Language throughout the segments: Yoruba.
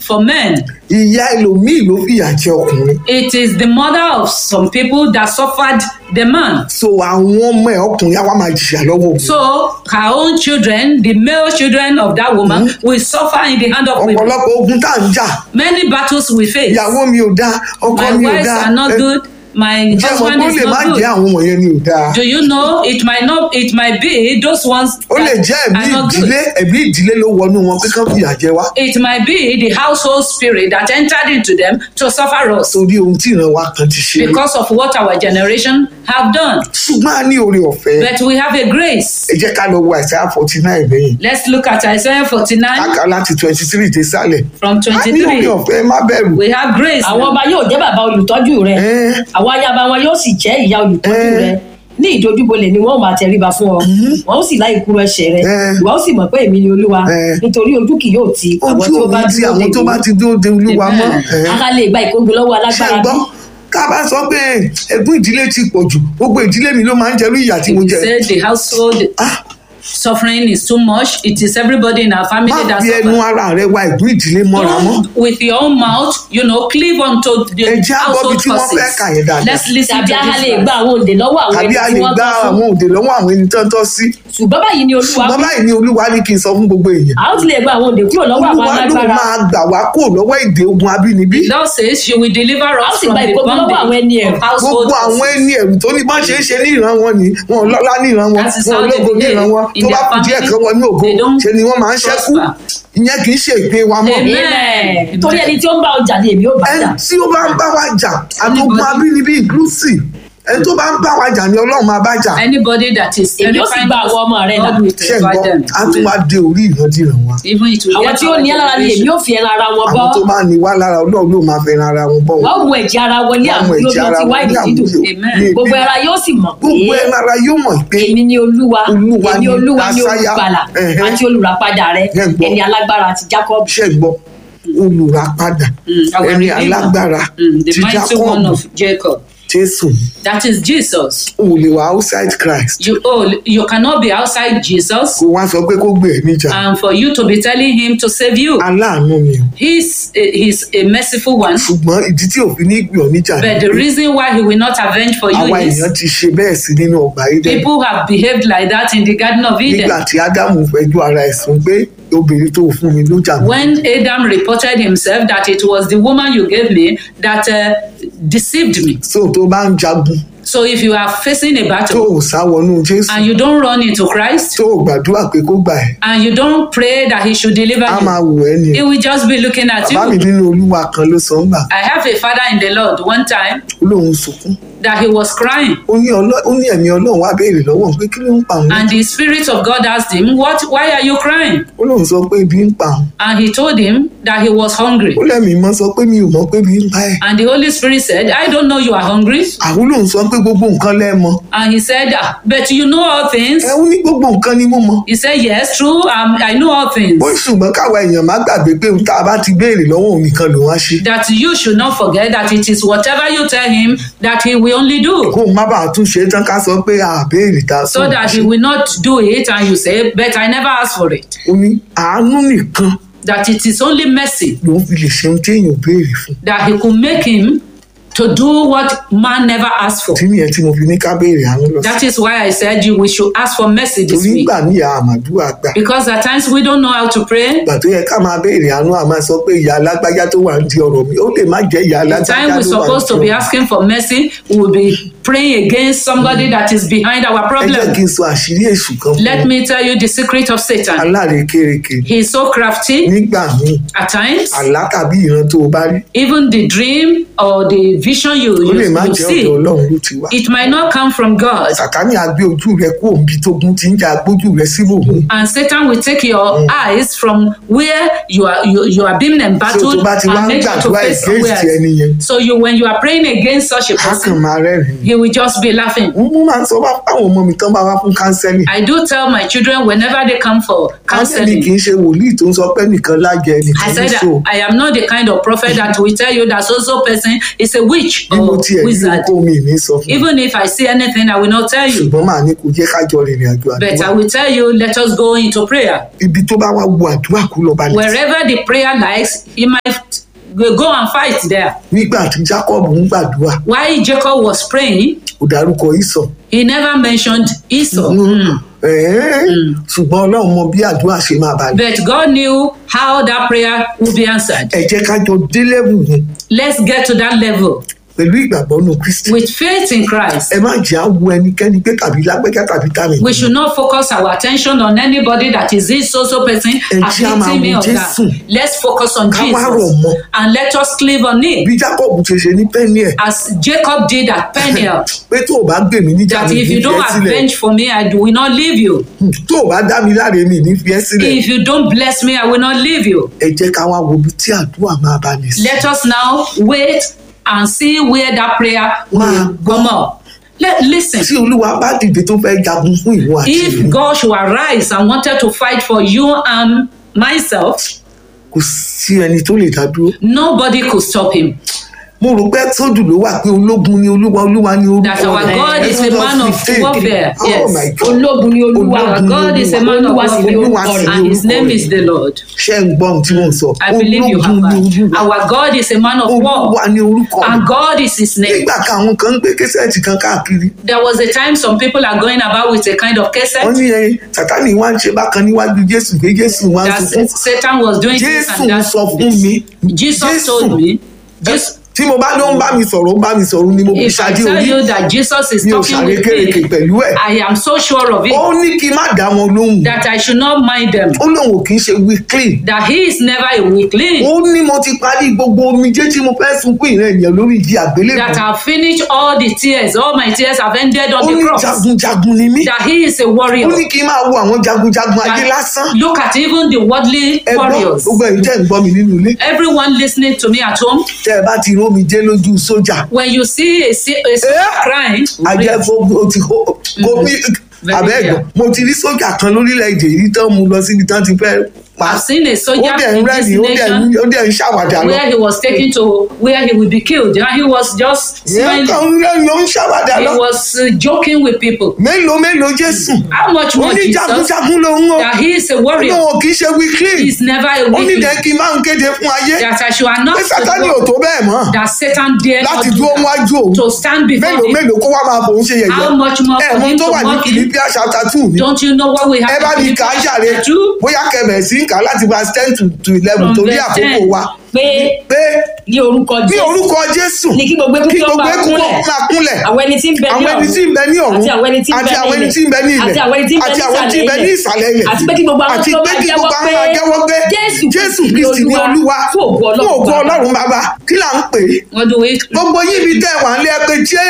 for men. ìyá ẹlòmíì ló fìyà jẹ ọkùnrin It is the mother of some people that suffered the man. so àwọn ọmọ ẹ ọkùnrin á wá máa jìyà lọ́wọ́ òun So her own children, the male children of that woman, will suffer in the hand of women. ọ̀pọ̀lọpọ̀ ogun tá à ń jà Many battles we face. ìyàwó mi ò dáa ọkọ My mi ò wives dáa are not ẹ, good. My ǹjẹ́ mo husband kó is lè má not jẹ́ good. àwọn wọ̀nyẹn ni ò dáa Do you know it might not? It might be those ones ó lè that jẹ́ ẹ̀mí are not good. ìdílé ẹ̀mí ìdílé ló wọnú wọn pé kán fìyà jẹ wá It might be the household spirit that entered into them to suffer us torí ohun tí ìran wa kan ti ṣe because of what our generation have done. ṣùgbọ́n a ní oore ọ̀fẹ́ But we have a grace. ẹ jẹ́ ká lọ wo àìsàn forty nine lẹ́yìn Let's look at Isaiah 49 káka láti twenty three dé sálẹ̀ from a ní oore 23. ọ̀fẹ́ má bẹ̀rù We have grace. àwọn ọba yóò jẹ́ bàbá olùtọ́jú rẹ Ẹ́. àwọn ayaba wọn yóò sì jẹ́ ìyá olùtọ́jú Ẹ́. rẹ ní ìdojúbolẹ̀ ni wọ́n máa tẹríba fún ọ wọ́n ó sì láì kúrò ẹsẹ̀ rẹ Ẹ́. ìwọ ó sì mọ̀ pé èmi ni olúwa Ẹ́. nítorí ojú kì yóò ti àwọn ojú tí ó bá òní ti dúró àwọn dè tó bá mí. ti dúró de olúwa mọ́ Amen. ẹ̀. ara lè gba ìkógun lọ́wọ́ ṣe alágbára gbọ́ bí ká bá sọ pé ẹ̀gbọ́n ìdílé ti pọ̀ jù gbogbo ìdílé mi ló máa ń jẹrú ìyà tí mo We jẹ said the household Ah, suffering is too much. It is everybody in our family má that fi ẹnu suffers. ara rẹ wá ẹ̀gbọ́n ìdílé mọ́ra mọ́ Don't with your own mouth, you know, cleave onto the Ẹ jẹ́ á gbọ́ bí household tí wọ́n fẹ́ kà yẹn causes. dáadáa. Let's listen tàbí to ara lè this. gba àwọn òǹdè lọ́wọ́ àwọn tàbí ẹni a tí lè wọ́n gba tọ́ fún àwọn òde lọ́wọ́ àwọn ẹni tán tọ́ sí ṣùgbọ́n báyìí ni olúwa ṣùgbọ́n wí, báyìí ni olúwa ní kí n sọ fún gbogbo èèyàn a ó ti lè gba àwọn òǹdè kúrò lọ́wọ́ àwọn olúwa ló alágbára máa gbà wá kó lọ́wọ́ èdè ogun abínibí The Lord says she will deliver A ó us sì from gba the ìkógun lọ́wọ́ àwọn ẹni bondage ẹ̀rù. of household gbogbo àwọn causes. ẹni ẹ̀rù tó ní bá ṣe é ṣe ní ìran wọn ni wọn lọ́lá ní ìran wọn That is wọn how they ológo ní ìran wọn behave in tó bá their kù díẹ̀ family. kan wọn ní ògo They don't ṣe ni wọ́n máa ń ṣẹ́kù prosper. ìyẹn kì í ṣe ìpín wa mọ́ Amen. Amen. torí ẹni tí ó ń bá ọjà ni èmi ó bá ẹni jà tí ó bá ń bá wa jà àtògùn Anybody. abínibí inclusive ẹni tó bá ń bá wa jà ni ọlọ́run máa bá jà Anybody that is Èmi ó sì terrifying gba us, àwọn ọmọ rẹ̀ là. God will ṣe ń terrify gbọ́ them. á tún wá dé orí ìrandíran wa Even it will àwọn get tí ó our ní lára ni èmi generation. ó fi ẹran ara wọn bọ́ àwọn tó bá ní wá lára ọlọ́run ló máa fẹ́ ran ara wọn bọ́ wọn wọ́n mú ẹ̀jẹ̀ ara wọn ní Wọ́n mú àmúlò ẹ̀jẹ̀ bí ara ti wọn wáìnì ní dídùn àmúlò. Amen. Ní gbogbo ìbí- ara yóò sì mọ̀ pé gbogbo ẹran ara yóò mọ̀ pé èmi ni olúwa Olúwa èmi ni olúwa ni Dásáyà. olùgbàlà Ẹ̀hẹ́. àti olùràpadà rẹ Ẹ gbọ́. ẹni alágbára àti jacob ṣe gbọ́ olùràpadà Mm, our ẹni Redeemer. alágbára Mm, the ti mighty one Jákọ́bù of Jacob. Jésù That is Jesus. ò lè wá outside Christ You oh, you cannot be outside Jesus kó wá sọ pé kó gbé ẹ níjà and for you to be telling him to save you. aláàánú ni o He's a, he's a merciful one. ṣùgbọ́n ìdí tí òfin ní gbé ọ níjà But ni the pé reason why he will not avenge for you àwa is èèyàn ti ṣe bẹ́ẹ̀ sí nínú ọgbà Édẹ́nì people have behaved like that in the Garden of nígbà Eden. tí Ádámù fẹjọ́ ara ẹ̀ sùn pé obìnrin tó fún mi ló jà mí When Adam reported himself that it was the woman you gave me that uh, deceived me. so tó bá ń jagun So if you are facing a tó battle ò sá wọnú Jésù and you don't run into Christ tó ò gbàdúrà pé kó gbà ẹ́ and you don't pray that he should deliver á máa you, wò ẹ́ ni he will just be looking at bàbá mi you. nínú Olúwa kan ló sọ ń gbà I have a father in the Lord one time ó lóun sunkún that he was crying ó ní ọlọ́- ó ní ẹ̀mí Ọlọ́run wá béèrè lọ́wọ́ òun pé kí ló ń pa òun and the spirit of God asked him, "What? Why are you crying?" ó lóun sọ pé ibi ń pa òun And he told him that he was hungry. ó lẹ́mìí mọ́ sọ pé mi ò mọ̀ pé ibi ń pa ẹ̀ And the Holy Spirit said, "I don't know you are hungry." àwọn lòun sọ pé gbogbo nǹkan lẹ́ẹ̀mọ And he said, "Ah, "But you know all things." ẹ ó ní gbogbo nǹkan ni mo mọ̀ He said, "Yes, true. Um, I know all things." ó ṣùgbọ́n káwa èèyàn má gbàgbé pé ohun tá a bá ti béèrè lọ́wọ́ òun nìkan lòun á ṣe That you should not forget that it is whatever you tell him that he will only do. kó o má bàa tún ṣe é tán ká sọ pé a béèrè tá a sọ So that he will not do it and you say, "But I never asked for it." ó ní àánú nìkan That it is only mercy lòun fi lè ṣe ohun tí èèyàn ò béèrè fún that he could make him to do what man never asked for. tí nìyẹn tí mo fi ní ká béèrè àánú lọ sí That is why I said you we should ask for mercy this torí week. gbà níyà àmàdúrà gbà Because at times we don't know how to pray. ìgbà tó yẹ ká máa béèrè àánú àmà sọ pé ìyá alágbájá tó wà ń di ọ̀rọ̀ mi ó lè má jẹ́ ìyá The alágbájá time tó we're wà ń supposed di to be ọ̀rọ̀ mi. asking for mercy, we will be praying against somebody that is behind our ẹ jẹ́ problem. kí n sọ àṣírí èṣù kan fún Let un. me tell you the secret of Satan. alárekereke He is so crafty nígbà míì at times. àlá tàbí ìran tó o bá rí Even the dream or the vision you, ó lè you, má you jẹ́ ọ̀dọ̀ see, ọlọ́run ló ti wá it might not come from God. sàkání àgbé ojú rẹ kó òǹbí tógun ti ń jà gbójú rẹ síbòmí And Satan will take your eyes from where you are you, you are being so embattled tó bá ti wá and ń make you to gbàdúrà face against somewhere. ẹni yẹn So you when you are praying against such a á kàn person, máa rẹ́rìn-ín he will just be laughing. mo máa ń sọ bá fáwọn ọmọ mi tán bá wá fún kánsẹ́lì I do tell my children whenever they come for kánsẹ́lì kì counseling, í ṣe wòlíì tó ń sọ pé nìkan lájẹ I nìkan ní said so I am not the kind of prophet that will tell you that so so person is a witch bí mo or tiẹ̀ rí wizard. kó mi ní sọ fún un Even if I see anything, I will not tell you. ṣùgbọ́n màá ní kó jẹ́ kájọ rìnrìn àjò But I àdúrà will tell you, let us go into prayer. ibi tó bá wá wo àdúrà kú lọ balẹ̀ Wherever the prayer lies, he might go and fight there. nígbà tí Jacob ń gbàdúrà While Jacob was praying, kò dárúkọ ìsọ̀ he never mentioned Esau. Ẹ̀ẹ́, ṣùgbọ́n ọlọ́run mọ bí àdúrà ṣe máa balẹ̀ But God knew how that prayer would be answered. ẹ jẹ́ kájọ dé level yẹn Let's get to that level pẹ̀lú ìgbàgbọ́ nù Kristi with faith in Christ. ẹ má jẹ́ àwọ ẹnikẹ́ni pé tàbí lágbẹ́kẹ́ tàbí tàbí We should not focus our attention on anybody that is this so so person Ẹ jẹ́ á máa afflicting me wo or that. Jésù. Let's focus on Ká wá rọ̀ Jesus mọ́. and let us cleave on bí it Jacob ṣe ṣe ní pẹ́ẹ́nì ẹ̀ as Jacob did at Peniel. pé tó o bá gbè mí níjà that mi if ní you fi don't ẹ́ sílẹ̀ avenge for me, I will not leave you. tó o bá dá mi láre mi ní fi ẹ́ sílẹ̀ If you don't bless me, I will not leave you. ẹ jẹ́ ká wá wo ibi tí àdúrà máa bá ní sí. Let us now wait and see where that prayer will Wow. come up. Let, listen. tí olúwa bá dìde tó fẹ́ jagun fún ìwọ àti If èmi God should arise and wanted to fight for you and myself, kò sí ẹni tó lè dá dúró. nobody could stop him. mo rò pé sódù ló wà pé ológun ni olúwa olúwa ni orúkọ That our rẹ̀. God is a Exodus man of 15. warfare. oh Yes. my god ológun ni olúwa Our God is a man of olúwa sì ni warfare, orúkọ rẹ̀. and his orúkọ name rẹ̀. is the Lord. ṣé ń gbọ́ ohun tí mò ń sọ I believe you have ológun ni heard. olúwa Our God is a man of olúwa war, ni orúkọ and rẹ̀. God is his name. nígbà kan àwọn kan ń gbé késẹ́ẹ̀tì kan káàkiri There was a time some people are going about with a kind of wọ́n cassette ní ẹ sátani wá ń ṣe bákan níwájú jésù pé jésù wá ń that sunkún Satan was doing this jésù and that. sọ fún mi Jesus told me, Jesus, tí mo bá ló ń bá mi sọ̀rọ̀ ó ń bá mi sọ̀rọ̀ ni mo fi if I ṣáájú tell orí you that Jesus is mi ò talking with ṣàrékèrèké me, pẹ̀lú ẹ̀ I am so sure of ó it ní kí n má dá wọn lóhùn that I should not mind them, ó lóun ò kì í ṣe weekly that he is never a weakling, ó ní mo ti parí gbogbo omijé tí mo fẹ́ sunkún ìrẹ́ ènìyàn lórí ìdí àgbélébùú that I have finished all the tears, all my tears have ended ó on ní the cross, jagunjagun ni mí that he is a ó warrior. ní kí n máa wo àwọn jagunjagun ayé lásán That, look at even the worldly ẹ gbọ́ warriors. gbogbo ẹ̀yin tẹ́ ń gbọ́ mi nínú ilé Everyone listening to me at home, tẹ́ ẹ bá ti rómi jẹ́ lójú sójà when you see a, si- a soldier Eh? crying, ajẹ́fọ́ ó ti kó kó mi Very àbẹ́ẹ̀gbọ́n clear. mo ti rí sójà kan lórílẹ̀‐èdè yìí tán mu lọ síbi tán ti fẹ́ pa I've seen a ó soldier dẹ̀ ń in this rẹ́rìn ó dẹ̀ ń nation ó dẹ̀ ń ṣàwàdà lọ where he was taken to where he would be killed and he was just ìyẹn smiling kan ń rẹ́rìn ó ń ṣàwàdà he lọ was uh, joking with people mélòó mélòó jésù how much ó more ní jesus jagunjagun lòun o that he is a warrior lóun kì í ṣe weekly he is never a ó ní weakling dẹ́ kí n máa ń kéde fún ayé that i should pé announce sátani ò to tó God bẹ́ẹ̀ mọ́ that satan dare not láti do dúró that wájú òun to stand before mélòó him mélòó kó wá máa fòun ṣe yẹ̀yẹ́ How much more ẹ̀ for mọ him tó to wà ní mock him? Philippians chapter two ni don't you know what we have ẹ bá mi kà á jàre do bóyá kẹbẹ̀ sí ń kà á láti verse ten to to eleven From torí verse àkókò 10. wa pé pé ní orúkọ ní jésù orúkọ jésù ní kí gbogbo eku kí kí ó gbogbo máa eku kó kúnlẹ̀ máa kúnlẹ̀ àwọn ẹni tí ń bẹ ní àwọn ẹni tí ń bẹ ní ọ̀run àti àwọn ẹni tí ń bẹ àti àwọn ẹni tí ń bẹ ní ilẹ̀ àti àwọn ẹni tí ń bẹ àti àwọn tí ń bẹ ní ní ìsàlẹ̀ ilẹ̀ àti pé kí gbogbo àwọn àti tí ó pé máa kí jẹ́wọ́ gbogbo àwọn pé máa jẹ́wọ́ pé Jésù jésù Kristi ni kristi ni Olúwa, olúwa fún ògo fún Ọlọ́run ògo Baba. ọlọ́run bàbá kí là ń pè é what do we gbogbo yín ibi tẹ́ wà ń lé ẹ pé jẹ́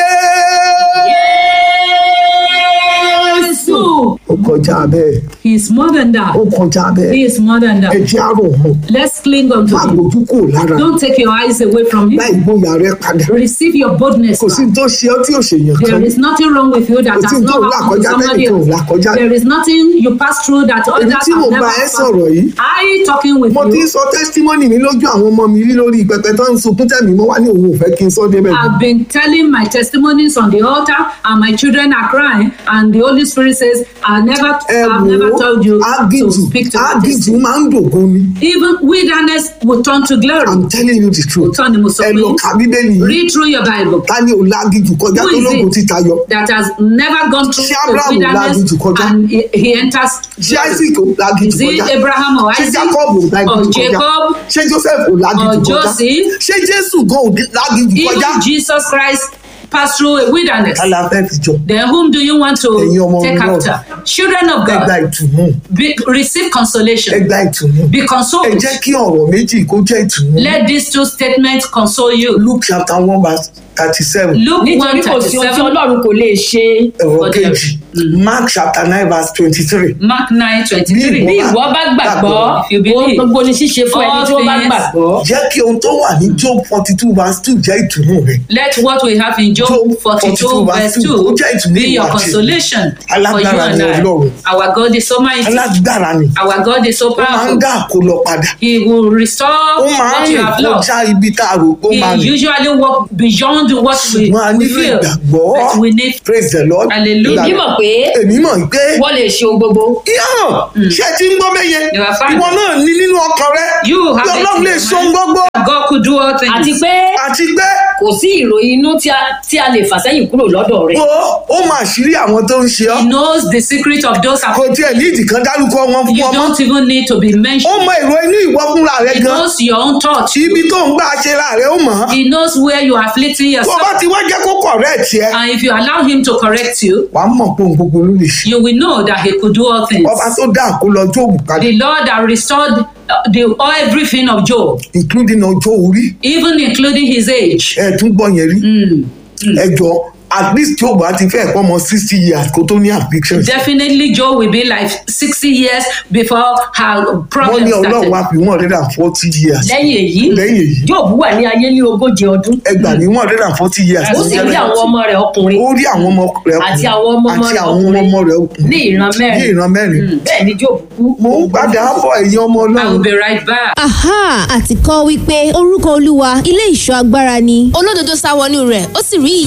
Jésù. ó kọjá bẹ́ẹ̀ he is more than that ó kọjá he bẹ́ẹ̀ is more than ẹ that jẹ́ àrò mọ́ let's cling on to má him gbójú kò lára don't take your eyes away from him láì gbóyà rẹ padà receive your boldness kò sí back. tó ṣe ọ́ tí ò ṣèyàn kan There is nothing wrong with you that Kò sí has tó not là happened to kọjá somebody tẹ́nìkan ò else. là kọjá. There is nothing you pass through that èmi others tí mo have never bá ẹ passed sọ̀rọ̀ through. yìí I talking with mo ti ń you. sọ testimony mi lójú àwọn ọmọ mi rí lórí pẹpẹ tó ń sunkún tẹ̀mí mo wá ní òun ò fẹ́ kí n sọ débẹ̀ jù. I've been telling my testimonies on the altar, and my children are crying, and the Holy Spirit says, "I never, ẹ I've wò never told you ó to ágìjù speak to me." ágìjù máa ń dògo ni Even wilderness will turn to glory. i'm telling you the truth Òótọ́ ni mo sọ ẹ fún lọ yín. ka bíbélì yìí Read through your Bible. ta ni ò lágìjù kọjá Who tó is lóògùn it? títa yọ That has never gone through Ṣé the Abraham ò wilderness lágìjù kọjá? and he, he enters. ṣé isaac ò lágìjù Is it kọjá Abraham or ṣé Isaac jacob ò or lágìjù kọjá Jacob ṣé joseph ò lágìjù or kọjá Joseph? ṣé jésù gan ò lágìjù kọjá Even Jesus Christ passed through a wilderness. kálá fẹ́ fi jọ Then whom do you want to Ẹ̀yin ọmọ take Ọlọ́run. after? Children of ẹ gba God, ìtùnú be, receive ẹ consolation. gba ìtùnú Be ẹ consoled. jẹ́ kí ọ̀rọ̀ méjì kó jẹ́ ìtùnú Let these two statements console you. luke chapter one verse thirty seven Luke nítorí one kò sí ohun tí 37. ọlọ́run kò lè ṣe ẹ̀rọ For them. kejì mark chapter nine verse twenty-three. Mark nine twenty three. bí ìwọ bá gbàgbọ́ If you believe. ohun gbogbo ni ṣíṣe fún ẹni tí wọ́n bá All things. gbàgbọ́. jẹ́ kí ohun tó wà ní job forty two verse two jẹ́ ìtùnú rẹ̀. Let what we have in Job Job 42 verse 2 ó jẹ́ ìtùnú be your ìwà àti consolation for you Alágbára and ni I. Ọlọ́run. Our God is so mighty. alágbára ni Our God is so ó máa ń powerful. dá àkólọ padà He will restore ó máa ń what you rìn have lost. kọjá ibi tá a rò pé ó máa He rìn usually walk beyond what we, ṣùgbọ́n a we nílò feel. ìgbàgbọ́ But we need praise the lord Hallelujah. èmi mọ̀ pé èmi mọ̀ pé wọ́n lè ṣe ohun gbogbo. yíyàn ṣé ti ń gbọ́ bẹ́yẹn You are fine. ìwọ náà ní nínú ọkàn rẹ You have kí it ọlọ́run in lè your so mind. gbogbo God could do all things. àti pé àti pé kò sí ìròyìn inú tí a tí a lè fà sẹ́yìn kúrò lọ́dọ̀ rẹ̀. ó ó máa ṣírí àwọn tó ń ṣe ọ́ He knows the secret of those kò afflicted. tiẹ̀ ní ìdí kan dárúkọ wọn fún You ọmọ don't even need to be ó mentioned. mọ èrò inú ìwọ fúnra rẹ He gan knows your own thoughts. ibi tó ń gbà ṣe ra rẹ ó mọ̀ ọ́ He knows where you are afflicting tó bá yourself. ti wá jẹ́ kó correct ẹ And if you allow him to correct you, wàá mọ̀ pé òun gbogbo ló lè ṣe you will know that he could do all things. ọba tó dá àkólọ jóòbù kalẹ̀ The Lord that restored uh, the everything of Job, including ọjọ́ orí even including his age. ẹ tún gbọ́ yẹn rí ẹ jọ at least jóòbù á ti fẹ́ pọ́ mọ sixty years kó tó ní affliction Definitely, Job will be like 60 years before her wọ́n problem ní ọlọ́run wá started. fi one hundred and forty years lẹ́yìn èyí lẹ́yìn èyí Jóòbù wà ní ayé ní ogójì ọdún. ẹgbàá ní one hundred and forty years ó sì rí àwọn ọmọ rẹ̀ ọkùnrin ó rí àwọn ọmọ rẹ àti àwọn ọmọ ọmọ àti rẹ̀ àwọn ọkùnrin ọmọ rẹ ọkùnrin ní ìran ní mẹ́rin. ìran mẹ́rin bẹ́ẹ̀ ni Jóòbù kú. mo ń gbàdá bọ̀ ẹ̀yin ọmọ I will ọlọ́run be right back. aha àti kọ́ wípé orúkọ olúwa ilé ìṣọ́ agbára ni olódodo sá wọnú rẹ̀ ó sì rí